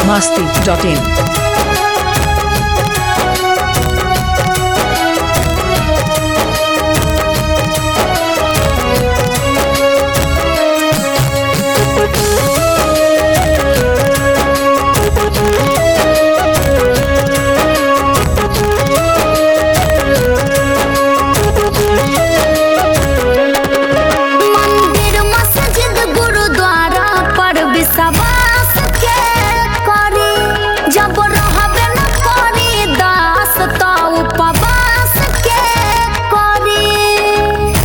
masti.in. मंदिर मस्जिद गुरुद्वारा पर विश्वास के करी जब रहबे न करी दास तो उपवास के करी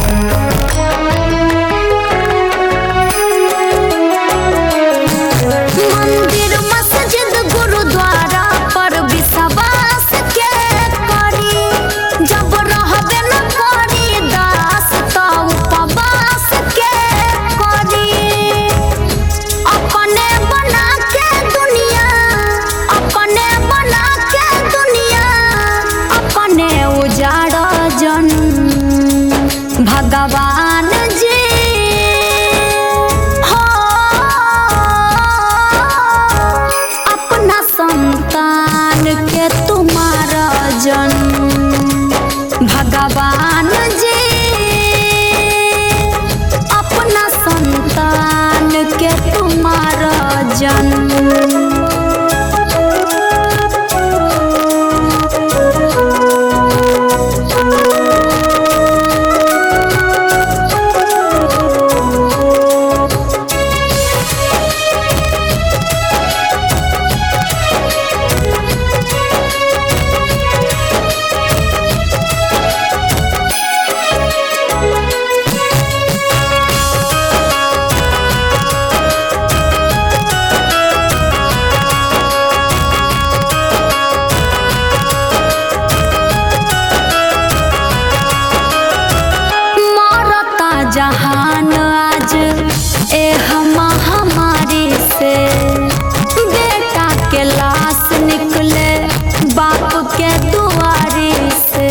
मंदिर मस्जिद गुरुद्वारा पर विश्वास के करी जब रहबे न करी दास तो उपवास के करी अपने बना के दुनिया अपने बना के दुनिया अपने उजाड़ जन भगवान जी हो अपना संतान के तुम्हारा जन भगवान जी अपना संतान के तुम्हारा जन्म मरता जहान आज एह महामारी से बेटा के लाश निकले बाप के दुआरी से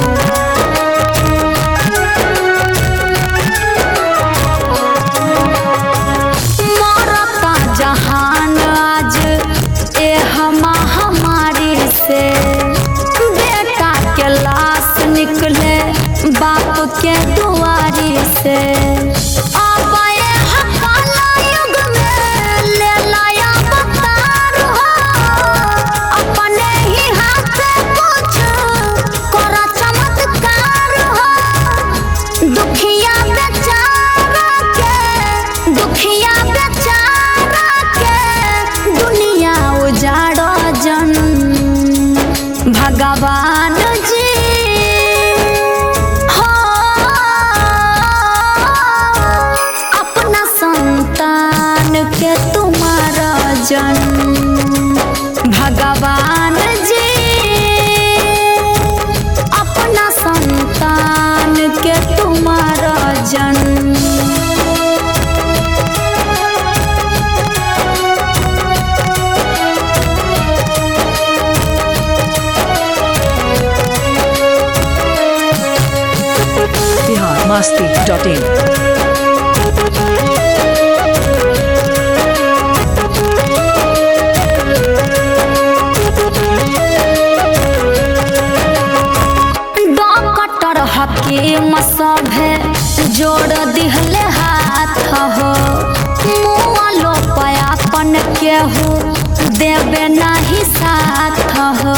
मरता जहान आज एह महामारी से बेटा के लाश निकले बाप के दुआरी से अब ये हकाला युग में ले लाया अवतार हो अपने ही हाथ से कुछ करा चमत्कार हो दुखिया बेचारा के दुखिया बेचारा के दुनिया उजाड़ जन भगवान जी हो अपना संतान के तुम्हारा जन भगवान जी अपना संतान के तुम्हारा जन्म Bihar masti.in. डॉक्टर हकीम सभे जोड़ दिहले हाथ हो मुआलो पयापन केहू देवे नाही साथ हो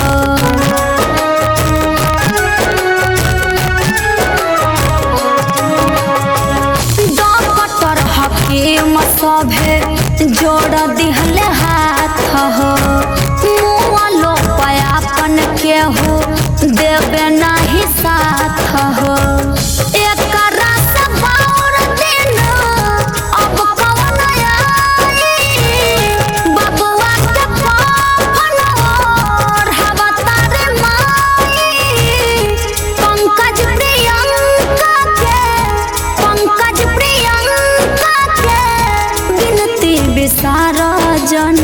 डॉक्टर हकीम सभे जोड़ दिहले हाथ हो मुआलो पयापन केहू देवे नाही साथ हो एकरा से बाउर दिन अब कौन आई बबुआ के पापन और हवा तारे माई पंकज प्रियंका के पंकज प्रियंका के गिनती विसारा जन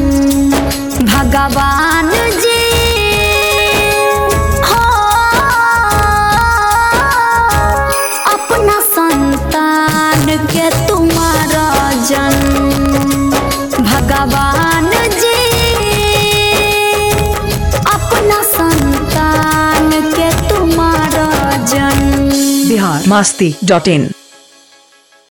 भगवान जी हो के तुम्हारा जन्म भगवान जी masti.in